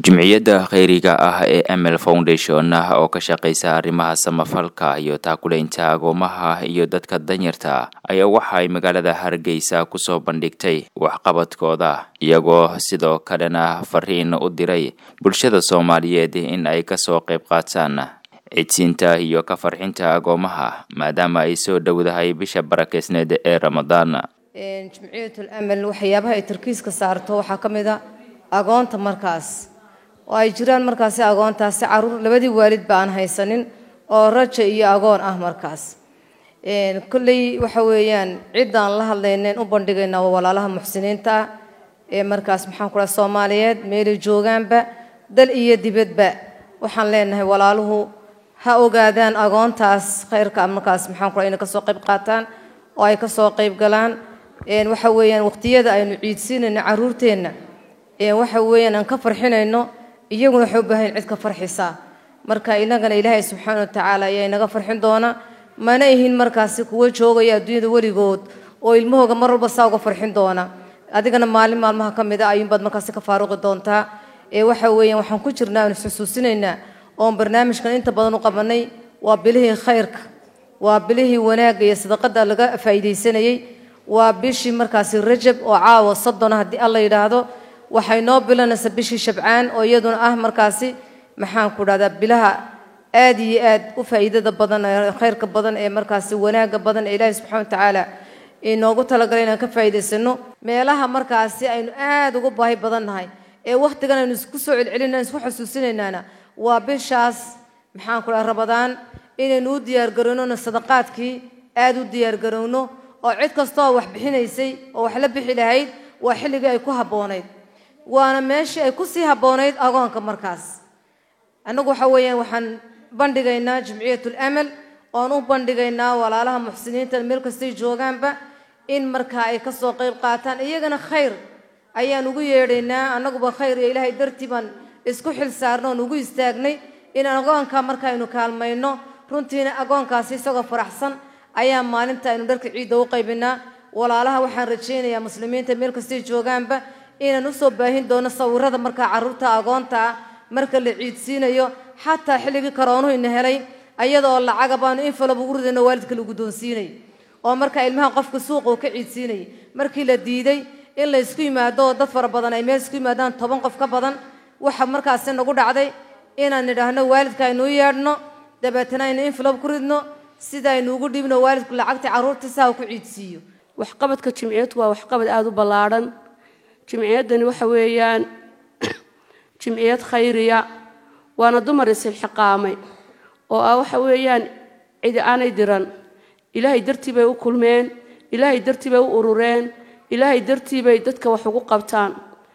jimciyadda kheyriga ah ee ml foundation oo ka shaqeysa arrimaha samafalka iyo taakuleynta agoomaha iyo dadka danyarta ayaa waxa ay magaalada hargeysa kusoo bandhigtay waxqabadkooda iyagoo sidoo kalena fariin u diray bulshada soomaaliyeed in ay kasoo qayb qaataan cidsiinta iyo ka farxinta agoomaha maadaama ay soo dhowdahay bisha barakeysneed ee ramadaan jimciyatul amal waxyaabaha ay tarkiiska saarto waxaa ka mid a agoonta markaas oo ay jiraan markaasi agoontaasi caruur labadii waalidba aan haysanin oo raja iyo agoon ah markaas kolley waxa weeyaan ciddaan la hadlaynen u bandhigaynaa waa walaalaha muxsiniinta ah ee markaas maxaan ku dhaha soomaaliyeed meelay joogaanba dal iyo dibadba waxaan leenahay walaaluhu ha ogaadaan agoontaas khayrka markaas maxaan ku dhaha inay kasoo qayb qaataan oo ay kasoo qayb galaan waxa weeyaan waqtiyada aynu ciidsiinayno caruurteenna waxa weeyaan aan ka farxinayno iyaguna waxay u baahan cid ka farxisa marka inagana ilaahay subxaana wa tacaala ayaa inaga farxin doona mana ihin markaasi kuwa joogaya adduunyada weligood oo ilmahooga mar walba saa uga farxin doona adigana maalin maalmaha ka mid a ayuunbaad markaasi ka faaruqi doontaa ee waxa weeyaan waxaan ku jirnaa aan isxusuusinaynaa oon barnaamijkan inta badan u qabanay waa bilihii khayrka waa bilihii wanaagga iyo sadaqada laga faa'iidaysanayey waa bishii markaasi rajab oo caawa soddona haddii alla yidhaahdo waxay noo bilanaysaa bishii shabcaan oo iyaduna ah markaasi maxaan ku dhahdaa bilaha aad iyo aad u faa'iidada badan khayrka badan ee markaasi wanaagga badan ee ilaahi subxana wa tacaala inoogu talagalay inaan ka faa'iidaysano meelaha markaasi aynu aad ugu baahi badan nahay ee wakhtigan aynu isku soo celcelinaan isku xusuusinaynaana waa bishaas maxaan ku dhaha rabadaan inaynu u diyaargarownona sadaqaadkii aad u diyaargarowno oo cid kastooo wax bixinaysay oo wax la bixi lahayd waa xilligii ay ku habboonayd waana meeshii ay ku sii habboonayd agoonka markaas annagu waxa weeyaan waxaan bandhigaynaa jimciyatul amal oon u bandhigaynaa walaalaha muxsiniinta meel kastay joogaanba in markaa ay kasoo qayb qaataan iyagana khayr ayaan ugu yeedhaynaa annaguba khayr iyo ilaahay dartii baan isku xil saarno oon ugu istaagnay inaan agoonka markaaynu kaalmayno runtiina agoonkaasi isagoo faraxsan ayaa maalinta aynu dharka ciidda u qaybinaa walaalaha waxaan rajaynayaa muslimiinta meel kastay joogaanba inaan usoo baahin doono sawirada markaa carruurta agoonta ah marka la ciidsiinayo xataa xilligii karoonuhu ina helay ayadoo lacaga baanu infalaba ugu ridayno waalidka la guddoonsiinay oo markaa ilmaha qofka suuqa uu ka ciidsiinayay markii la diiday in la ysku yimaado oo dad fara badan ay meel isku yimaadaan toban qof ka badan waxa markaasi nagu dhacday inaan nidhaahno waalidka aynuu yeedhno dabeetana aynu infalab ku ridno sida aynu ugu dhiibno waalidku lacagta carruurta saa uu ku ciidsiiyo waxqabadka jimciyadku waa waxqabad aada u ballaadhan jimciyaddani waxa weeyaan jimciyad khayriya waana dumar isilxiqaamay oo ah waxa weeyaan cidi aanay diran ilaahay dartii bay u kulmeen ilaahay dartii bay u urureen ilaahay dartii bay dadka wax ugu qabtaan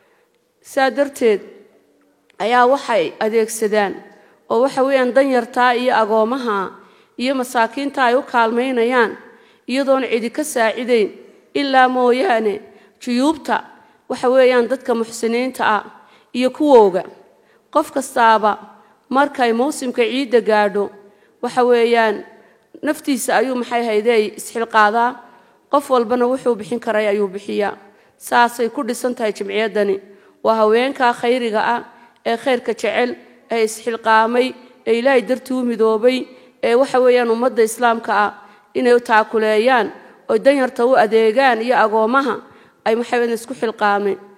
saa darteed ayaa waxay adeegsadaan oo waxa weeyaan danyartaa iyo agoomaha iyo masaakiinta ay u kaalmaynayaan iyadoona cidi ka saacidayn ilaa mooyaane juyuubta waxa weeyaan dadka muxsiniinta ah iyo kuwooga qof kastaaba markay mawsimka ciidda gaadho waxa weeyaan naftiisa ayuu maxay haydey isxilqaadaa qof walbana wuxuu bixin karay ayuu bixiyaa saasay ku dhisan tahay jimciyaddani waa haweenkaa khayriga ah ee khayrka jecel ee isxilqaamay ee ilaahay dartii u midoobay ee waxa weeyaan ummadda islaamka ah inay taakuleeyaan oy danyarta u adeegaan iyo agoomaha ay maxay isku xilqaameen